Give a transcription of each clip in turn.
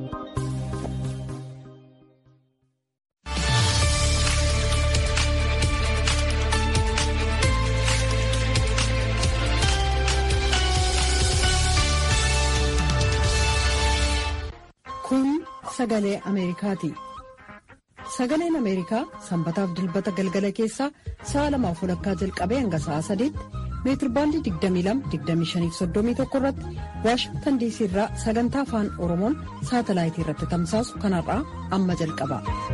Kun sagalee Ameerikaati. Sagaleen Ameerikaa sanbataaf dilbata galgala keessaa sa'a lamaaf walakkaa jalqabee hanga sa'a sadiitti meetirbaandii 22-25-31 irratti waashingtan diisii irraa sagantaa afaan oromoon saatalaayitii irratti tamsaasu kanarraa amma jalqaba.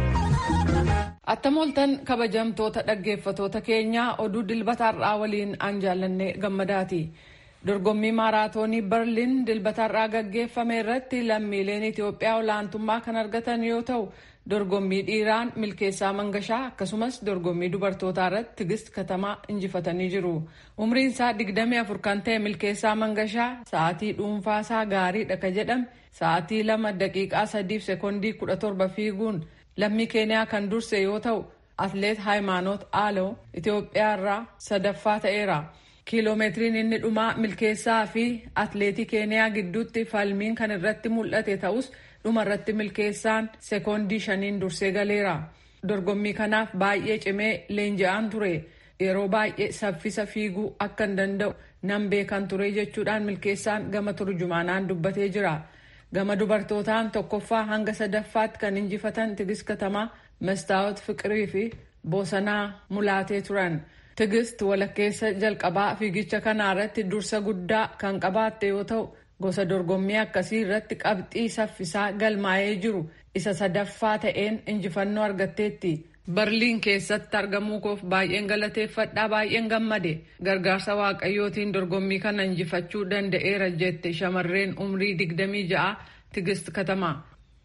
Attam ooltan kabajamtoota dhaggeeffatoota keenyaa oduu dilbataarraa waliin an jaallanne gammadaati. Dorgommii maaraatoonii Berliin dilbataarraa gaggeeffame irratti lammiileen Itoophiyaa olaantummaa kan argatan yoo ta'u dorgommii dhiiraan milkeessaa mangashaa akkasumas dorgommii dubartootaa irratti tigist katamaa injifatanii jiru. Umriin isaa 24 kan ta'e milkeessaa mangashaa sa'aatii dhuunfaa isaa gaariidha ka jedhame sa'aatii 2 daqiiqaa 3 sekoondii 17 fiiguun lammii keeniyaa kan durse yoo ta'u atleet Haaymaanoot Aaloo Itoophiyaa irraa sadaffaa ta'eera. kiiloomeetiriin inni dhumaa milkeessaa fi atleetii keeniyaa gidduutti falmiin kan irratti mul'ate ta'us dhuma irratti milkeessaan sekoondii shaniin dursee galeera. Dorgommii kanaaf baay'ee cimee leenji'aan ture. Yeroo baay'ee saffisa fiiguu akka hin danda'u nan beekan ture jechuudhaan milkeessaan gama turjumaanaan dubbatee jira. Gama dubartootaan tokkoffaa hanga sadaffaatti kan injifatan tigist katamaa mastaawot fiqirii fi boosanaa mulaatee turan. Tigist walakkeessa jalqabaa fiigicha kanaa irratti dursa guddaa kan qabaatte yoo ta'u gosa dorgommii akkasii irratti qabxii saffisaa galmaa'ee jiru isa sadaffaa ta'een injifannoo argatteetti. Berliin keessatti argamuu koof baay'een galateeffadhaa baay'een gammade gargaarsa waaqayyootiin dorgommii kana injifachuu danda'eera jette shamarreen umrii 26 tigist katamaa.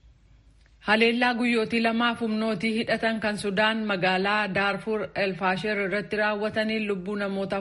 Haleellaa guyyootii lamaaf humnootii hidhatan kan Sudaan magaalaa Daarfur Elfaasher irratti raawwataniin lubbuu namoota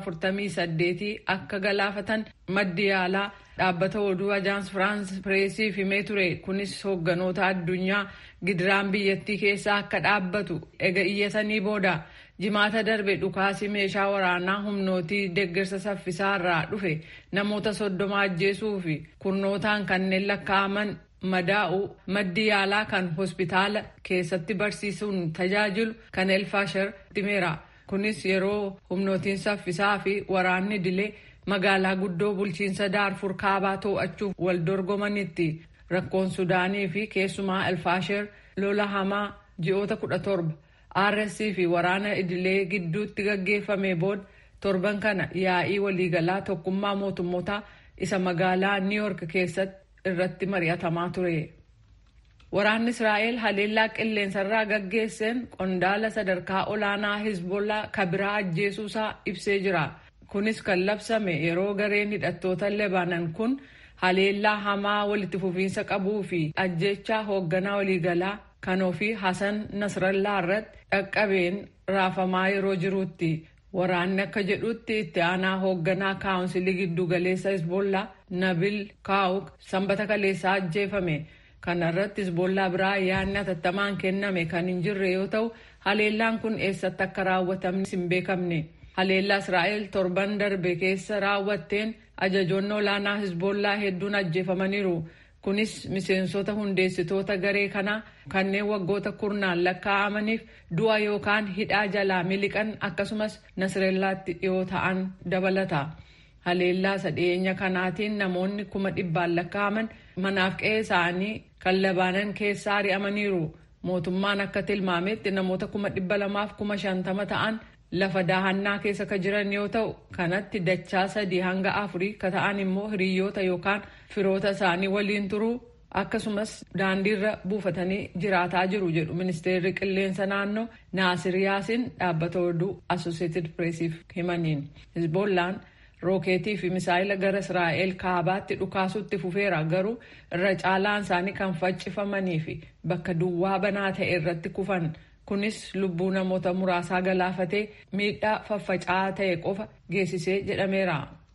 48 akka galaafatan maddi yaalaa dhaabbata oduu Ajaans Firaans Pireesiif himee ture. Kunis hoogganoota addunyaa gidiraan biyyattii keessaa akka dhaabbatu ega iyyatanii booda jimaata darbe dhukaasi meeshaa waraanaa humnootii deeggarsa saffisaa irraa dhufe namoota soddoma ajjeesuu fi kurnootaan kanneen lakkaa'aman madaa'u maddi yaalaa kan hospitaala keessatti barsiisuun tajaajilu kan elfaashar himeera kunis yeroo humnootiin saffisaa fi waraanni dilee magaalaa guddoo bulchiinsa daarfur kaabaa to'achuuf wal dorgomanitti rakkoon sudaanii fi keessumaa elfaashar lola hamaa ji'oota kudha torba rsc fi waraana idilee gidduutti gaggeeffame booda torban kana yaa'ii waliigalaa tokkummaa mootummoota isa magaalaa niiyork keessatti irratti mari'atamaa ture. Waraanni Israa'el haleellaa qilleensarraa gaggeesseen qondaala sadarkaa olaanaa Hizbollaa kabiraa ajjeesuusaa ibsee jira. Kunis kan labsame yeroo gareen hidhattoota Lebanon kun haleellaa hamaa walitti fufiinsa qabuu fi ajjechaa hoogganaa waliigalaa kan ofii Hasan Nasrallaa irratti dhaqqabeen raafamaa yeroo jirutti. Waraanni akka jedhutti itti aanaa hoogganaa kaawunsilii giddu galeessa Hizbollaa Nabil Kaawuk sanbata kaleessaa ajjeefame. Kana irratti Hizbollaa biraa yaadni atattamaan kenname kan hin jirre yoo ta'u haleellaan kun eessatti akka raawwatamnis hin beekamne. Haleellaa Israa'el torban darbe keessa raawwatteen ajajoonni olaanaa Hizbollaa hedduun ajjeefamaniiru. Kunis miseensota hundeessitoota garee kanaa kanneen waggoota kurnaan lakkaa'amaniif du'a yookaan hidhaa jalaa miliqan akkasumas Nasrellaatti dhiyoo ta'an dabalata. Haleellaa sadheenya kanaatiin namoonni kuma dhibbaan lakkaa'aman manaaf qe'ee isaanii kan Labaanan keessaa ari'amaniiru. Mootummaan akka tilmaametti namoota kuma dhibba lamaaf kuma shantama ta'an lafa daahannaa keessa ka jiran yoo ta'u kanatti dachaa sadii hanga afurii ka ta'an immoo hiriyoota yookaan firoota isaanii waliin turuu akkasumas daandiirra buufatanii jiraataa jiru jedhu ministeerri qilleensa naannoo naasir yaasin dhaabbata oduu asosieetid pireesiif himaniin hizboollaan rookeetii fi misaayila gara israa'el kaabaatti dhukaasutti fufeera garuu irra caalaan isaanii kan faccifamanii fi bakka duwwaa banaa ta'e irratti kufan kunis lubbuu namoota muraasaa galaafatee miidhaa faffaca'aa ta'e qofa geessisee jedhameera.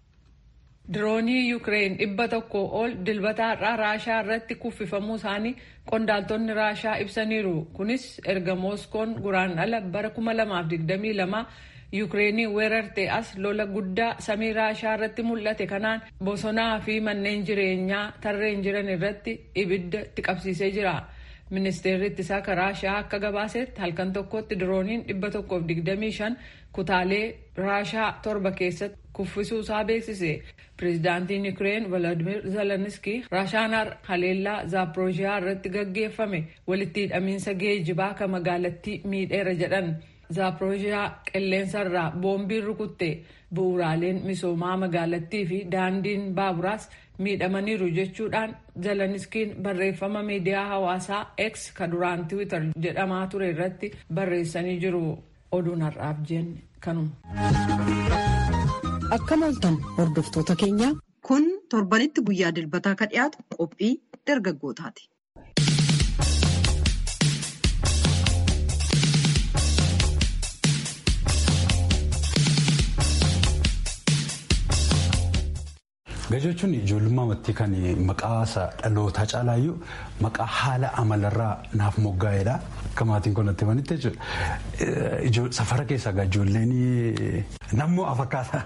Diroonii Yukireen dhibba tokko ol dilbata har'aa Raashaa irratti kuffifamuu isaanii qondaaltonni Raashaa ibsaniiru. Kunis erga Mooskoon guraan ala bara 2022 Yuukireenii weerarte as lola guddaa samii Raashaa irratti mul'ate kanaan bosonaa fi manneen jireenyaa tarreen jiran irratti ibidda itti qabsiisee jira. Ministeerri ittisaa Raashaa akka gabaasetti halkan tokkotti dirooniin dhibba tokkoof digdamii shan kutaalee Raashaa torba keessatti kuffisuusaa beeksise. Pireezidaantiin Yuukireen Volodimir Zelenskiy Raashaan haleellaa Zaaporoojiyaa irratti gaggeeffame walitti hidhamiinsa geejibaa kan magaalattii miidheera jedhan. Zaaporoojiyaa qilleensarraa boombiin rukutte bu'uuraaleen misoomaa magaalattii fi daandiin baaburaas miidhamaniiru jechuudhaan Zelenskiin barreeffama miidiyaa hawaasaa X kan duraan Tiwiitar jedhamaa ture irratti barreessanii jiru. Oduun har'aaf jenne kanuma. Akkam ooltan hordoftoota keenya kun torbanitti guyyaa dilbataa ka dhiyaatu qophii dargaggootaati. Gajoo jechuun ijoollummaa mattii kan maqaa dhalootaa caalaayyuu maqaa haala amalarraa naaf moggaa'edha. Akka maatiin kun natti himanitti jechuudha. Safara keessaa ijoolleen nammoo afakkaata.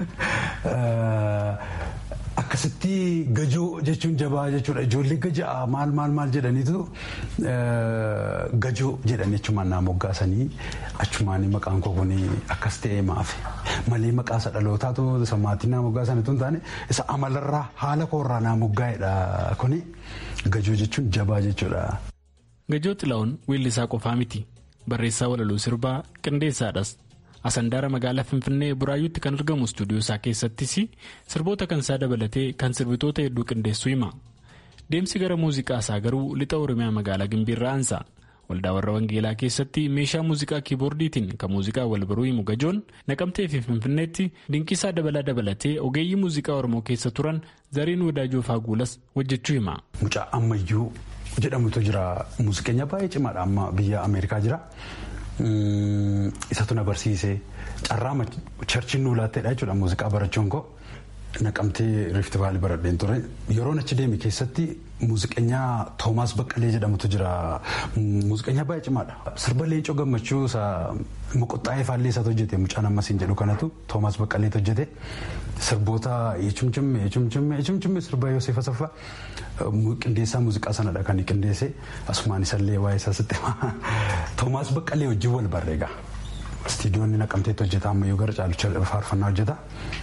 Akkasitti gajoo jechuun jabaa jechuudha. Ijoollee gajaa maal maal maal jedhaniitu gajoo jedhan jechumaan naa moggaasanii achumaan maqaan koo kun akkas ta'ee maafi. Malee maqaa isa dhalootaatu isa maatiin naa moggaasanitu hin taane isa amalarraa haala koorraa naa moggaa'edha kuni gajoo jechuun jabaa jechuudha. Gajoo Xilaa'oon weellisaa qofaa miti. Barreessaa walaloo sirbaa qindeessaadhas. Asandaara magaalaa Finfinnee Buraayyuutti kan argamu istuudiyoo isaa keessattis sirboota kan isaa dabalatee kan sirbitoota hedduu qindeessuu hima. Deemsi gara muuziqaa isaa garuu lixa Oromiyaa magaalaa Gimbiirraa aansa. Waldaa warra Wangeelaa keessatti meeshaa muuziqaa kiiboordiitiin kan muuziqaa wal baruu himu gajoon naqamtee fi Finfinneetti dinqisaa dabalaa dabalatee ogeeyyii muuziqaa Oromoo keessa turan zariin wadaajoo faaguulas hojjechuu hima. Mucaa ammayyuu jedhamutu jira. Muuziqeenya baay'ee cimaadha amma biyya Ameerikaa jira. Isatu na barsiisee carraa charchiin nu laatteedha jechuudha muuziqaa barachuun koo naqamtee riifti vaalii baradheen ture yeroon achi deeme keessatti muuziqeenyaa toomaas baqqalee jedhamutu jira muuziqeenyaa baay'ee cimaadha sirba leencoo gammachuu isa moqoxxaa'ee faallee isaatu hojjete mucaan ammasiin jedhu kanatu toomaas baqqaleetu hojjete sirboota yeechumchimme yeechumchimme yeechumchimme sirba Yoosef Asaffaa qindeessaa muuziqaa sanadha kan qindeesse asumaan isallee waa'ee isaa sitti toomaas baqqalee wajjin wal barreega istiidiyoonni naqamteetti hojjeta ammayyuu gara caalu faarfannaa hojjeta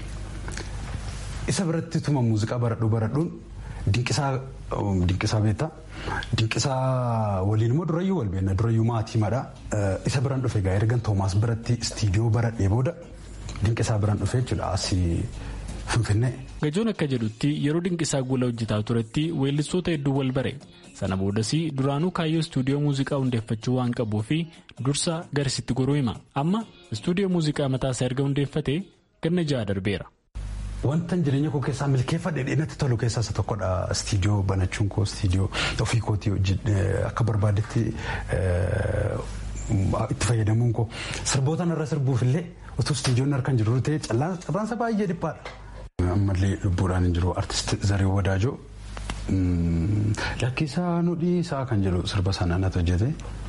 isa biratti tuma muuziqaa baradhuu baradhuun dinqisaa beektaa dinqisaa waliin immoo durayyuu wal beekna durayyuu maatii madha isa biraan dhufe gaa ergan toomaas biratti istiidiyoo baradhee booda dinqisaa biraan dhufe jechuudha asii finfinnee. Gajoon akka jedhutti yeroo dinqisaa guula hojjetaa turetti weellistoota hedduu wal bare sana boodas duraanuu kaayyoo istuudiyoo muuziqaa hundeeffachuu waan qabuu fi dursa garasitti goruu hima amma istuudiyoo muuziqaa mataasaa erga hundeeffate ganna ja'a darbeera. Wanta jireenya koo keessaa milkeeffadhe dheedatti tolu keessaa isa tokkodha. Istiidiyoo banachuun koo istiidiyoo ofii kootii akka barbaadetti itti fayyadamuun koo sirboota irra sirbuuf illee utuu istiidiyoon harkaan jiru ta'e carraansa baay'ee dhiphaadha. Ammallee lubbuudhaan hin jiru artist Zaree Wadaajoo lakkisaa nu dhiisaa kan jedhu sirba sana natti hojjete.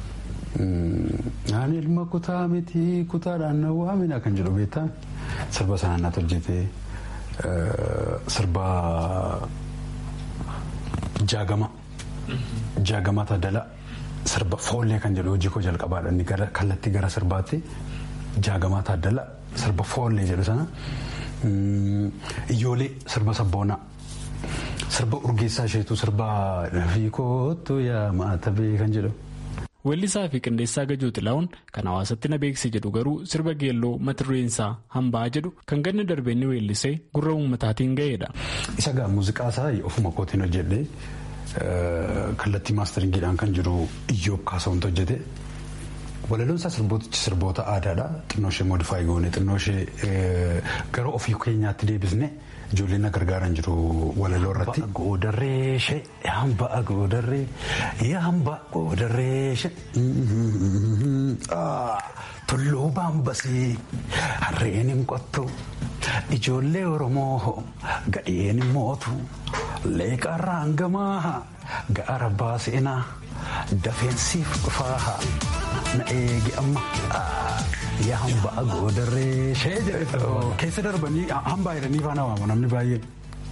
Ani ilma kutaa miti kutaadhaan na waamina kan jedhu beektaa sirba sana natti hojjete. Sirba jaagama jaagamaa taadala sirba foollee kan jedhu hojii koo jalqabaadha inni kallattii gara sirbaatti jaagamaa taadala sirba foollee jedhu sana iyyoolee sirba sabboonaa sirba urgeessaa isheetu sirba lafii kootu yaa maatabee kan jedhu. Weellisaa fi qindeessaa Gajoo Xilaa'uun kan hawaasatti na beeksise jedhu garuu sirba geelloo mata dureen isaa hambaa jedhu kan ganna darbee inni weellisee gurra uummataatiin ga'eedha. Isa gaa muuziqaa isaa ofuma kootiin hojjedhee kallattii maasteringiidhaan kan jiru iyyoob kaasawwantu hojjete. Walaloon isaa sirbootichi sirboota aadaadha. Xinnoo ishee moodifaayi goone xinnoo ishee gara ofii keenyaatti deebisne ijoolleen na gargaaran jiru walaloo irratti. Goodarreeshe hambaa goodarree hambaa goodarreeshe tulluu baambasii harreen hin qottu ijoollee oromoo gadheen hin mootu leeqarraan gamaa gaara baaseenaa dafeensiif dhufaa na eegi amma. yaa hambaa goodarree shee jedhe keessa darbanii hambaa jedhanii faana waamu namni baay'een.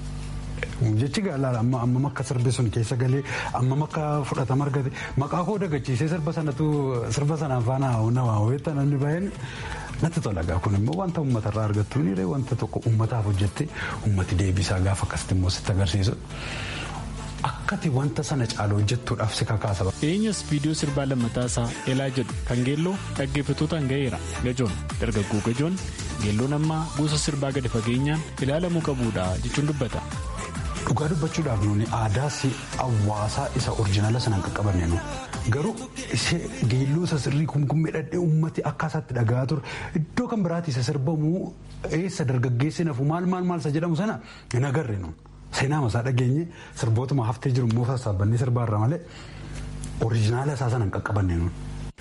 Jechi gaalaadha amma ammam akka sirbi sun keessa galee ammam akka fudhatama argate maqaa koo dagachiisee sirba sanatu sirba sanaan faana na waawweetta namni baay'een natti tola gaa kun immoo wanta uummatarraa argattu ni wanta tokko uummataaf hojjette uummati deebisaa gaafa akkasitti immoo sitti agarsiisu. Akkati wanta sana caalu hojjettuudhaaf si kakaasa. Dhiyeenyas viidiyoo sirbaa lammataa isaa Elaa jedhu kan geelloo dhaggeeffattootaan ga'eera. Gajoon dargaggoo gajoon geelloon ammaa gosa sirbaa gadi fageenyaan ilaalamuu qabuudha jechuun dubbata. Dhugaa dubbachuudhaaf nuuni aadaa hawaasaa isa oriijinaala sanaan qaqqabanne nu garuu ishee geelloo isa sirrii kumkummee dhadhee uummati akka isaatti dhagaa ture iddoo kan biraatti isa sirbamu eessa dargaggeessi nafu maal maal maal isa jedhamu sana hin agarre nu seenaa masaa dhageenye sirbootuma haftee jiru immoo sassaabannee sirbaarra malee oriijinaala isaa sanaan qaqqabanne nu.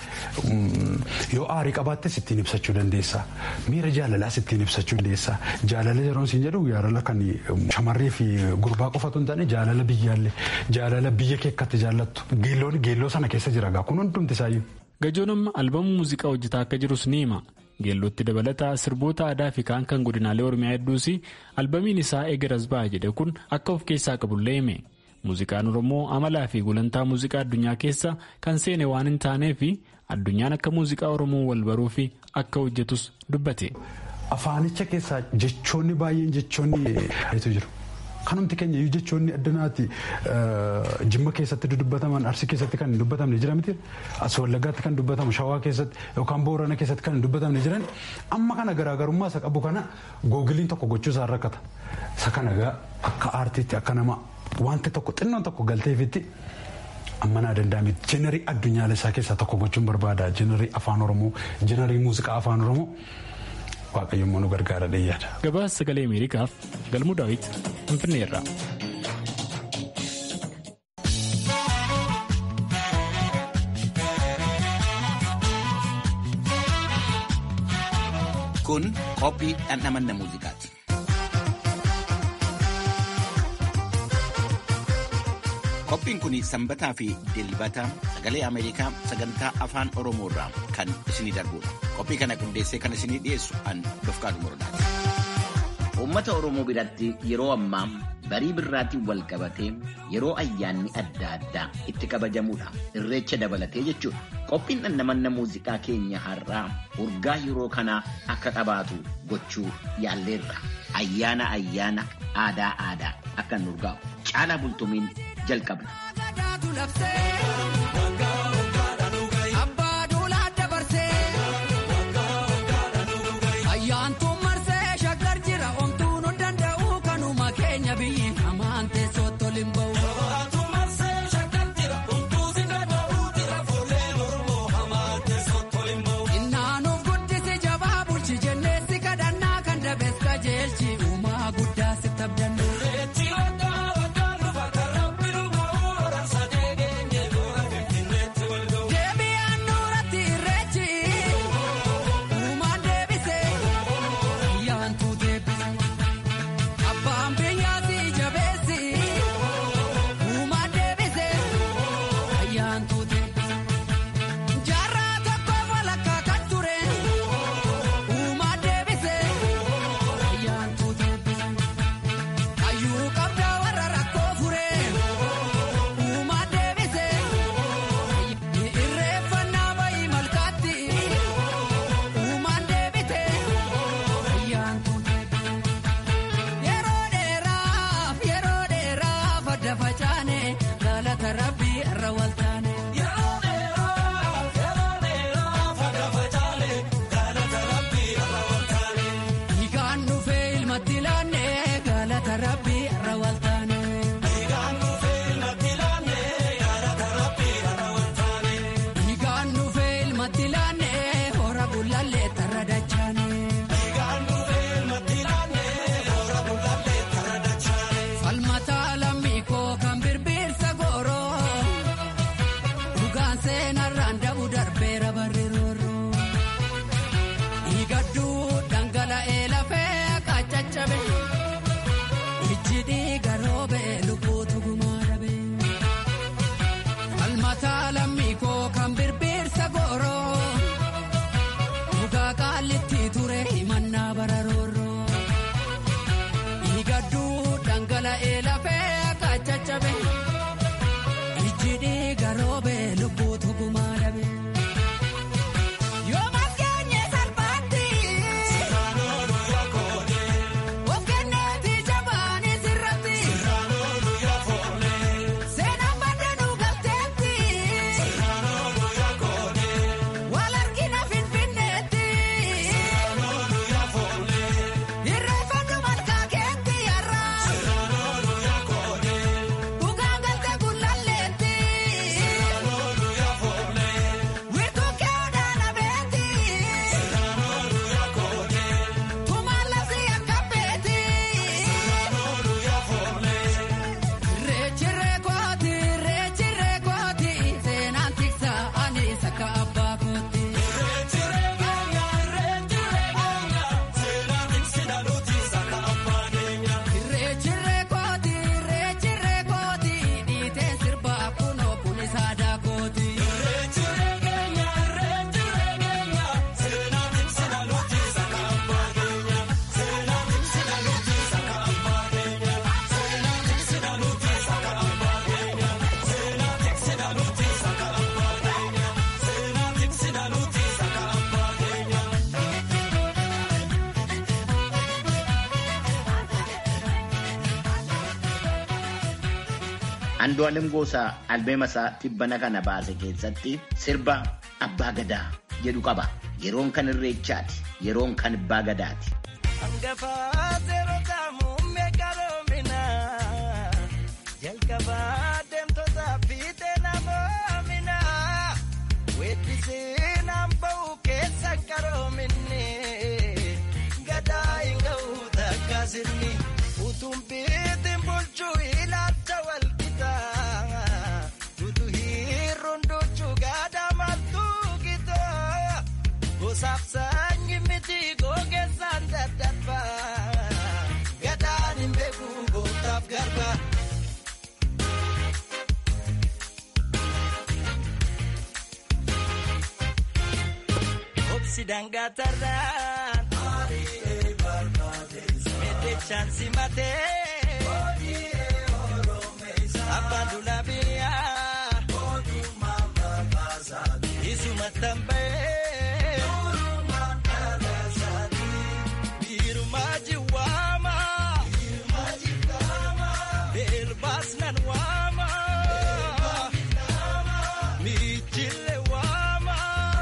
Yoo aarii qabaattes ittiin ibsachuu dandeessa. Miira jaalalaas ittiin ibsachuu dandeessa. Jaalala yeroon siin jedhu jaalala kan shamarree fi gurbaa qofatu hin taane jaalala biyyaallee jaalala biyya kee akkatti jaallattu geelloon geelloo sana keessa jira gaa kun hundumti isaayyuu. Gajoon amma albamu muuziqaa hojjetaa akka jirus ni hima. Geellootti dabalataa sirboota aadaa fi kaan kan godinaalee Oromiyaa hedduus albamiin isaa eegaras ba'a jedhe kun akka of keessaa qabullee hime. Muuziqaan Oromoo amalaa fi gulantaa muuziqaa addunyaa keessa kan seene waan hin taanee fi addunyaan akka muuziqaa Oromoo wal baruu fi akka hojjetus dubbate. Afaanicha keessaa jechoonni baay'een jechoonni jiru. Kanumti keenya iyyuu jechoonni addanaati jimma keessatti dubbataman arsii keessatti kan hin dubbatamne jira miti as wallaggaatti kan dubbatamu shawaa keessatti yookaan boorana keessatti kan hin dubbatamne jiran amma kana garaagarummaa isa qabu kana googiliin tokko gochuu isaa rakkata. Isa kana akka aartiitti akka nama wanti tokko xinnoon tokko galteefitti amma naa danda'ame jenerii addunyaa isaa keessaa tokko gochuun barbaada jenerii afaan oromoo jenerii muuziqaa afaan oromoo waaqayyoon nu gargaara dheeyyaadha. Gabaasa sagalee Ameerikaaf galmuu daawwit Finfinneerra. Kun qophii dhandhamanna muuziqaati. Qophiin kun sanbataa fi dilbata sagalee Ameerikaa sagantaa afaan Oromoo irraa kan isinii darbudha. Qophii kana qindeessee kan isinii dhiyeessu an Dofqaadu Morodaati. Uummata Oromoo biratti yeroo ammaa barii birraatiin wal qabatee yeroo ayyaanni adda addaa itti kabajamudha. Irreecha dabalatee jechuudha. Qophiin dhandhamanna muuziqaa keenya har'aa urgaa yeroo kanaa akka qabaatu gochuu yaalleerra. Ayyaana ayyaana aadaa aadaa akka nu urgaa'u. Caalaa bultumiin jalqabna. Andu'aalem Goosaa albeema isaa tibbana kana baase keessatti sirba abbaa gadaa jedhu qaba. Yeroon kan irreechaati. Yeroon kan abbaa gadaati. Jalqabaa deemtoota fiixee namoomina weeddisee naan ba'u keessa qaroominni gadaa hin ga'u takka sirni utuun biitiin bulchuu ilaalcha walqixa tutu hiirruun duchuu gadaa martuu gita gosaaf saanyi miti gogeessaan daddarba gadaan hin beeku gootaaf garba. Sidangatarraan Meddechaan simatee Abbaan duulaa biyyaa Isuma tambee Biirumaa jiwaama Beelbaas nan waama Miichille waama.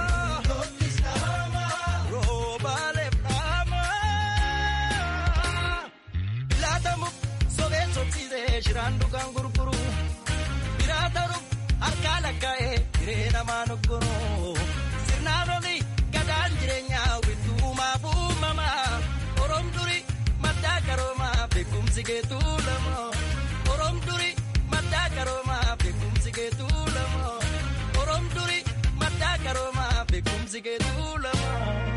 Shiraan dhugaan gurguru biraa ta'uuf harkaa lakkaa'ee hiree namaa noggoroo sirnaan oli gadaan jireenyaa wittuumaaf uumamaa oroom duri maddaa qaroomaa beekumsi geetuu lama oroom duri maddaa qaroomaa beekumsi geetuu lama oroom duri maddaa qaroomaa beekumsi geetuu lama.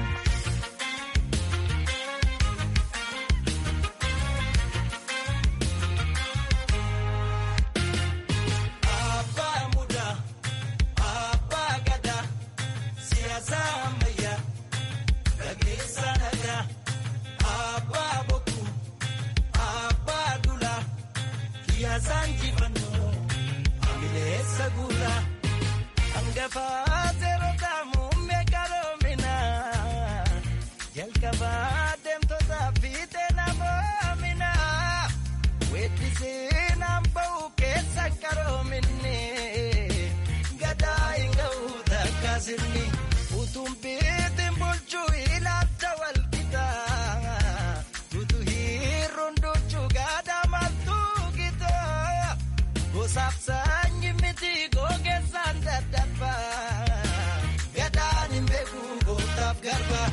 Jalqabaa deemtoota fiixee namoomina weeddisee naan ba'u keessa qaroominni gadaa hin ga'u takka sirni utuun biitiin bulchuu ilaalcha walqixa tutu hiirruun duchuu gadaa martuu gita gosaaf saanyi miti gogeessaan daddarba gadaan hin beeku gootaaf garba.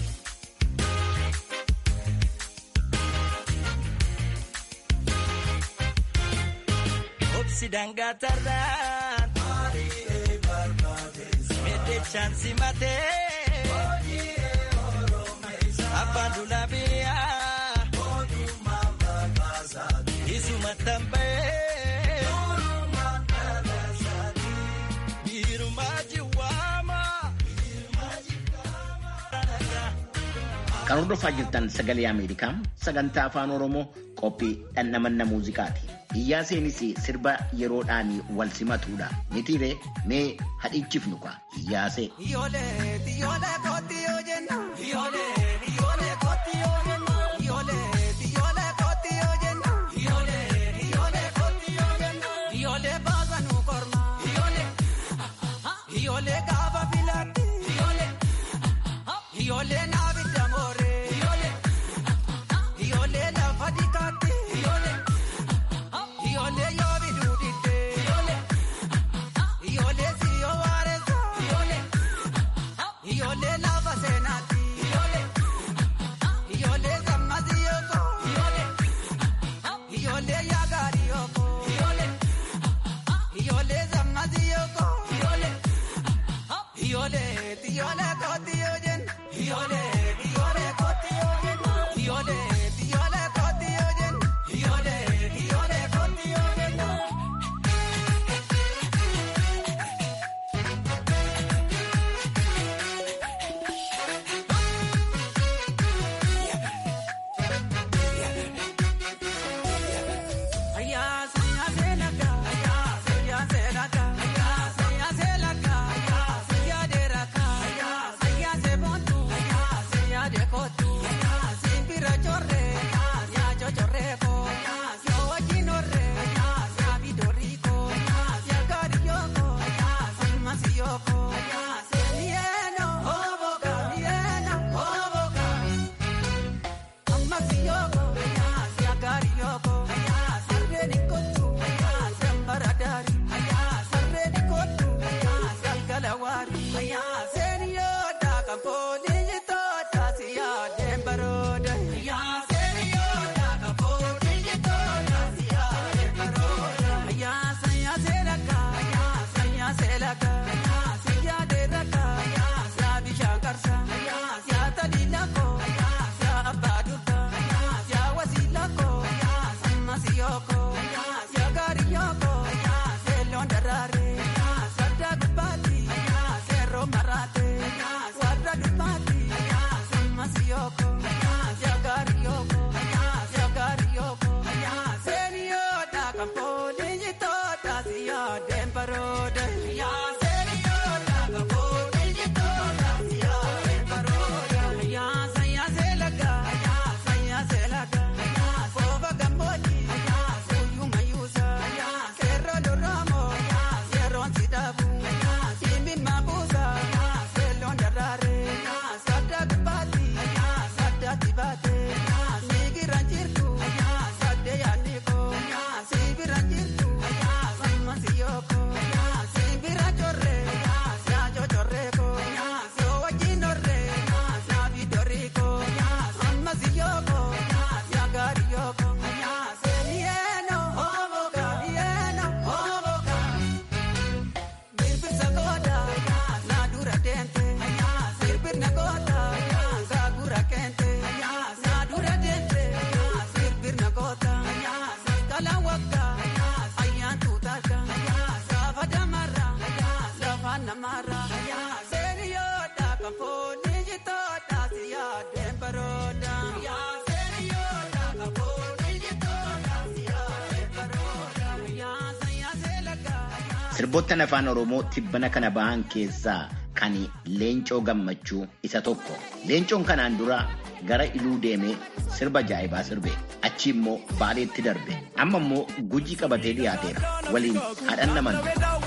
Sidangatarraan Meddechaan simatee Abbaan duulaa biyyaa Isuma tambee Biirumaa jiwaama. Kan hordofaa jirtan sagalee Ameerikaa sagantaa afaan Oromoo qophii dhandhamanna muuziqaati. Iyyaa seenis sirba yeroodhaan wal simatuudha. Nitiiree mee hadhichifnu kwa iyyaasee. Ijoollee naabidda mooree. Ijoollee lafa dikaatti. Ijoollee yoo biduu diddee. Ijoollee siyoo waareessa. Ijoollee lafa seenaatti. Ijoollee samma siyooko. Ijoollee yaagaari yooko. Ijoollee samma siyooko. Ijoollee ijoollee kooti yoo jenna. Ijoollee ijoollee kooti yoo jenna. Ijoollee ijoollee kooti yoo jenna. Ijoollee ijoollee kooti yoo jenna. Ayyaase Sirboottan afaan Oromoo tibbana kana bahan keessaa kan Leencoo Gammachuu isa tokko. Leencoon kanaan dura gara Iluu deemee sirba jaa'ibaa sirbe. Achi immoo Baaleetti darbe. Amma immoo Gujii qabatee dhiyaateera. Waliin haadhan naman.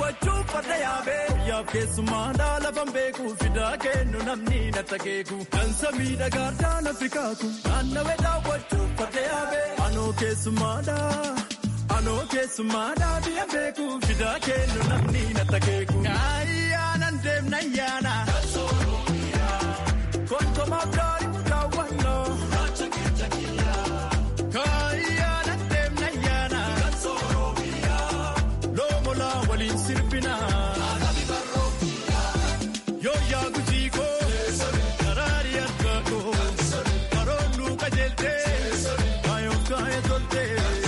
Yaaf keessummaa lafan beeku fidaa kennu namni na takeeku. Dansa miidhagaadhaa na fikaaku. Naannawee daawwachuuf fadde yaabee. Anoo keessummaadhaa. Anoo keessummaadhaa biyya beeku fidaa kennu namni na takeeku. Ayyaanan deemna ayyaana. Konkomaaf daari daawwannoo. Ayyaanan deemna ayyaana. Loomolaa waliin sirbina. Yoo yaa gujii koo. Karaari harka koo. Karoorri qajeeltee. Kaayoo kaayee toltee.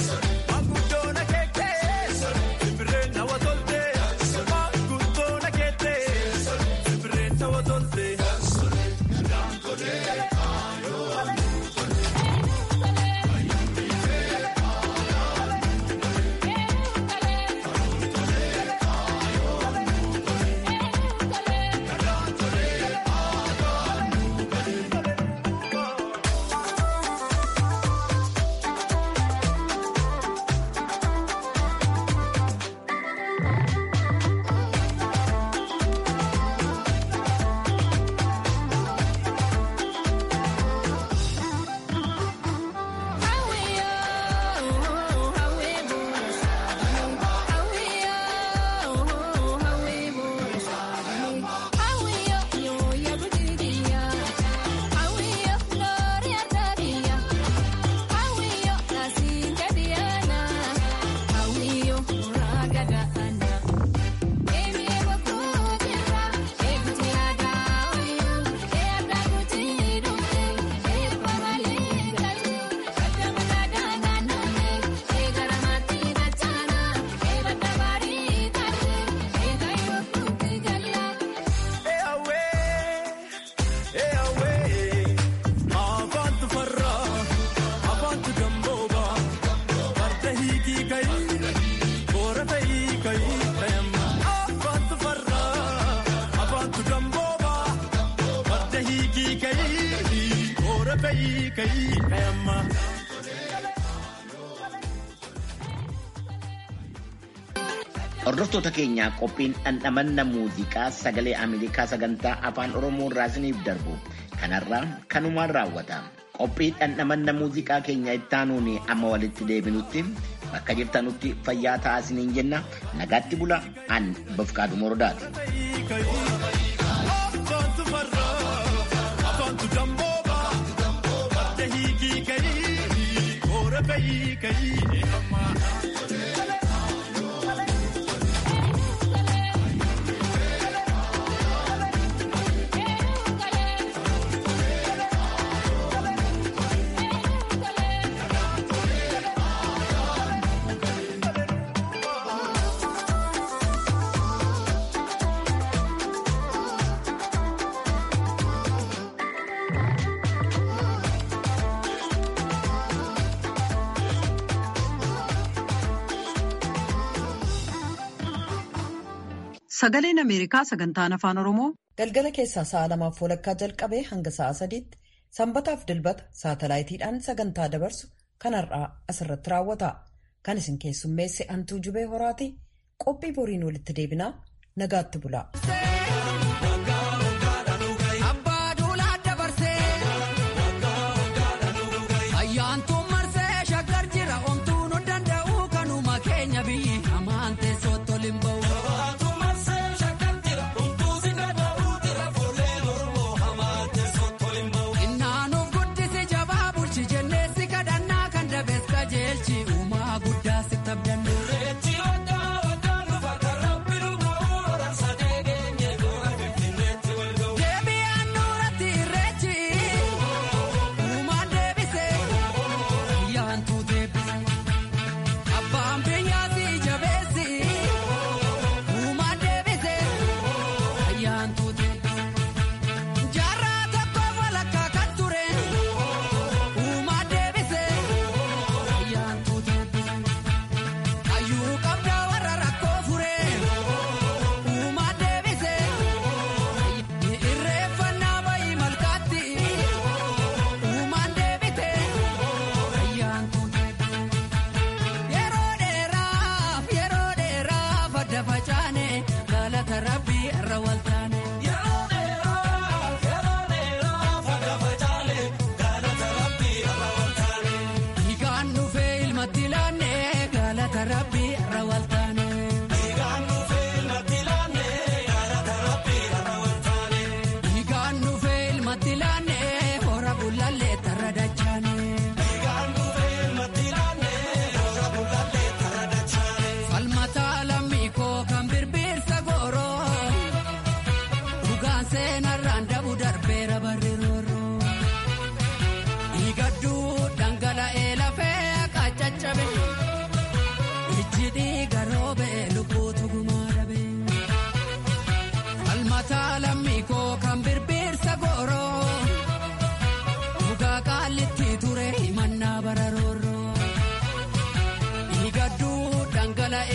Hordoftoota keenyaa qophiin dhandhamanna muuziqaa sagalee Ameerikaa sagantaa afaan Oromoo irraa isiniif darbu kanarraa kanumaan raawwata. Qophii dhandhamanna muuziqaa keenya ittaanuun amma walitti deebinutti bakka jirtanutti fayyaa ta'aa isiniin jenna nagaatti bula an bafqaadhu morodaati. Sagaleen Ameerikaa sagantaan afaan Oromoo galgala keessaa sa'a lamaaf walakkaa jalqabee hanga sa'a sadiitti sanbataaf dilbata saatalaayitiidhaan sagantaa dabarsu kan har'aa asirratti raawwata. Kan isin keessummeesse Antuu Jubee Horaatii qophii boriin walitti deebinaa nagaatti bulaa.